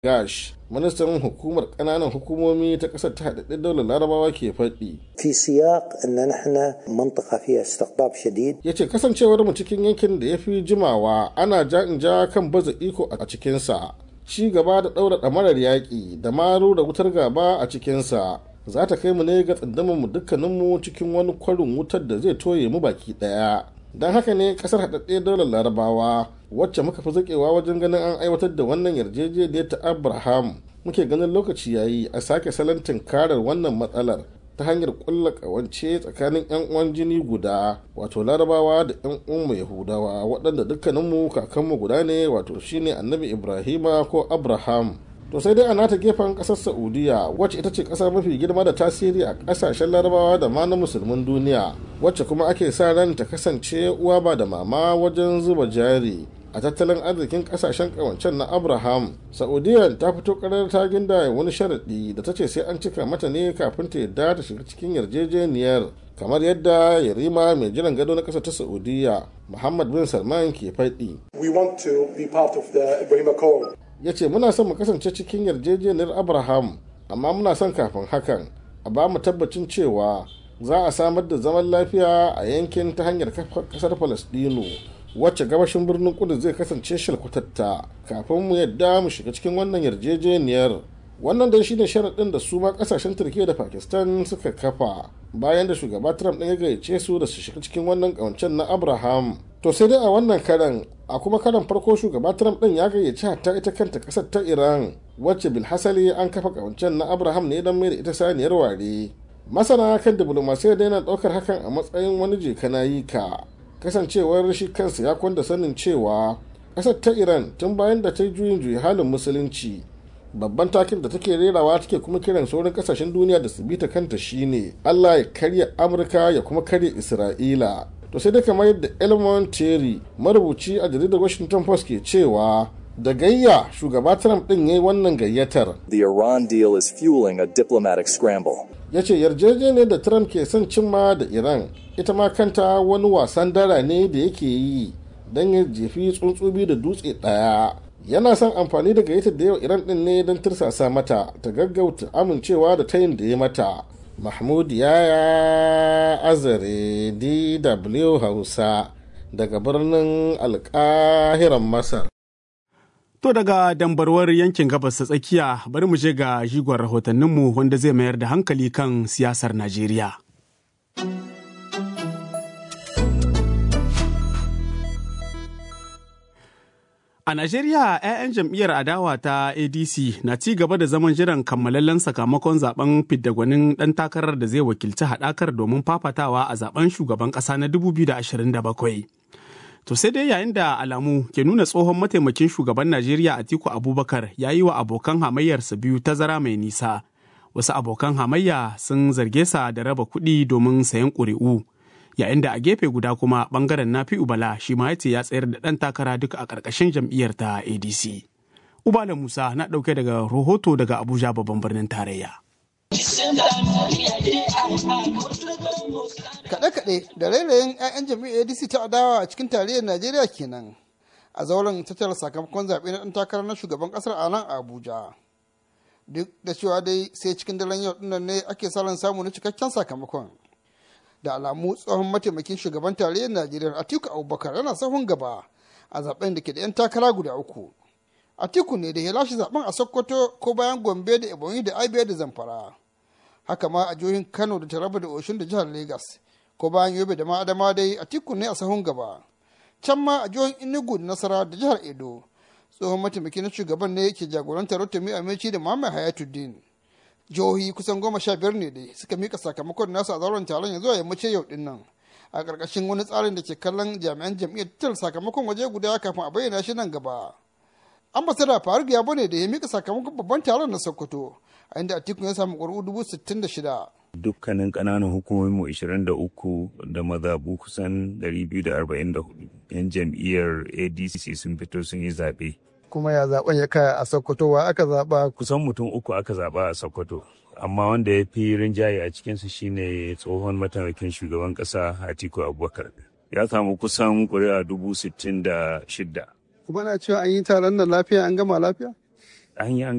gash ministan hukumar ƙananan hukumomi ta ƙasar ta haɗaɗɗen daular larabawa ke faɗi في سياق ان نحن منطقه فيها استقطاب شديد ya ce kasancewar mu cikin yankin da ya fi jimawa ana ja in ja kan baza iko a cikinsa ci gaba da ɗaura ɗamarar yaƙi da maro da wutar gaba a cikinsa za ta kai mu ne ga tsindamin mu dukkaninmu cikin wani kwarin wutar da zai toye mu baki ɗaya don haka ne ƙasar haɗaɗɗe daular larabawa wacce muka fi zaƙewa wajen ganin an aiwatar da wannan yarjejeniyar ta abraham muke ganin lokaci yayi a sake salon tunkarar wannan matsalar ta hanyar kulla kawance tsakanin 'yan uwan jini guda wato larabawa da 'yan uwanmu yahudawa waɗanda dukkaninmu kakanmu guda ne wato shine annabi ibrahima ko abraham to sai dai a nata gefen ƙasar saudiya wacce ita ce ƙasa mafi girma da tasiri a ƙasashen larabawa da ma na musulmin duniya wacce kuma ake sa ran ta kasance uwa ba da mama wajen zuba jari a tattalin arzikin kasashen kawancen na abraham saudiya ta fito karar ta ginda wani sharaɗi da ta ce sai an cika mata ne kafin ta yadda ta shiga cikin yarjejeniyar kamar yadda yarima mai jiran gado na ƙasa ta saudiya muhammad bin salman ke faɗi We want to be part of the Ibrahim Accord. ya ce muna son mu kasance cikin yarjejeniyar abraham amma muna son kafin hakan a ba mu tabbacin cewa za a samar da zaman lafiya a yankin ta hanyar kafa kasar falastinu wacce gabashin birnin kudu zai kasance shalkwatatta kafin mu yadda mu shiga cikin wannan yarjejeniyar wannan dai shine sharaɗin da su ma kasashen turkiya da pakistan suka kafa bayan da shugaba trump ɗin ya gayyace su da su shiga cikin wannan ƙawancen na abraham to sai dai a wannan karan a kuma karan farko shugaba trump ɗin ya gayyaci hatta ita kanta ƙasar ta iran wacce bilhassali an kafa ƙawancen na abraham ne don mai da ita saniyar ware masana kan diplomasiyya da yana ɗaukar hakan a matsayin wani jeka na yi ka kasancewar shi kansa ya kwanda sanin cewa ƙasar ta iran tun bayan da ta yi juyin juyi halin musulunci babban takin da take rerawa take kuma kiran sauran kasashen duniya da su bita kanta shine allah ya karya amurka ya kuma karya isra'ila to sai dai kamar yadda elmon terry marubuci a jaridar washington post ke cewa da gayya shugaba trump din ya yi wannan gayyatar The Iran deal is fueling a diplomatic scramble. ya ce yarjejeniyar da trump ke son cimma da iran ita ma kanta wani wasan dara ne da yake yi don ya jefi tsuntsu biyu da dutse ɗaya yana son amfani da gayyatar da yau iran din ne don tursasa mata ta gaggauta amincewa da tayin da ya mata mahmud yaya azare dw hausa daga birnin alkahiran masar To daga dambarwar yankin gabas ta tsakiya bari mu je ga jigon rahotanninmu wanda zai mayar da hankali kan siyasar Najeriya. A Najeriya, 'ya'yan jam'iyyar adawa ta ADC na ci gaba da zaman jiran kammalallen sakamakon zaben fidda-gwanin ɗan takarar da zai wakilci haɗakar domin fafatawa a zaben shugaban ƙasa na 2027. To sai dai yayin da alamu ke nuna tsohon mataimakin shugaban Najeriya Atiku Abubakar ya yi wa abokan hamayyarsa biyu tazara mai nisa. Wasu abokan hamayya sun zarge sa da raba kuɗi domin sayan ƙuri'u. Yayin da a gefe guda kuma ɓangaren Nafi Ubala shi ma ya ce ya tsayar da ɗan takara duka a ƙarƙashin jam'iyyar ta ADC. Ubala Musa na ɗauke daga rahoto daga Abuja babban birnin tarayya. Kaɗe-kaɗe da rairayin 'ya'yan jam'iyyar ADC ta adawa a cikin tarayyar Najeriya kenan a zauren tattara sakamakon zaɓe na ɗan takarar na shugaban ƙasar a nan Abuja. Duk da cewa dai sai cikin daren yau ɗinnan ne ake salon samu na cikakken sakamakon. Da alamu tsohon mataimakin shugaban tarayyar Najeriya Atiku Abubakar yana sahun gaba a zaɓen da ke da 'yan takara guda uku. Atiku ne da ya lashe zaɓen a Sokoto ko bayan Gombe da Ebonyi da Abia da Zamfara. haka ma a jihohin kano da taraba da oshun da jihar Legas, ko bayan yobe da ma'adama dai a tikun ne a sahun gaba can ma a jihohin enugu da nasara da jihar edo tsohon mataimaki na shugaban ne ke jagorantar rotimi amici da muhammad hayatuddin jihohi kusan goma sha biyar ne dai suka mika sakamakon nasu a zauren taron ya zuwa yammacin yau din nan a ƙarƙashin wani tsarin da ke kallon jami'an jam'iyyar tattalin sakamakon waje guda kafin a bayyana shi nan gaba ambasada faruk ya bane da ya mika sakamakon babban taron na sokoto a inda atiku ya samu ƙuri'u dubu sittin da shida dukkanin ƙananan hukumomin mu 23 da mazabu kusan 244 yan jam'iyyar adc sun fito sun yi zaɓe kuma ya zaben ya kaya a sokoto wa aka zaba kusan mutum uku aka zaɓa a sokoto amma wanda ya fi rinjaye a cikinsu shine tsohon mataimakin shugaban ƙasa atiku abubakar ya samu kusan ƙuri'a dubu sittin da shidda kuma na cewa an yi taron nan lafiya an gama lafiya an yi an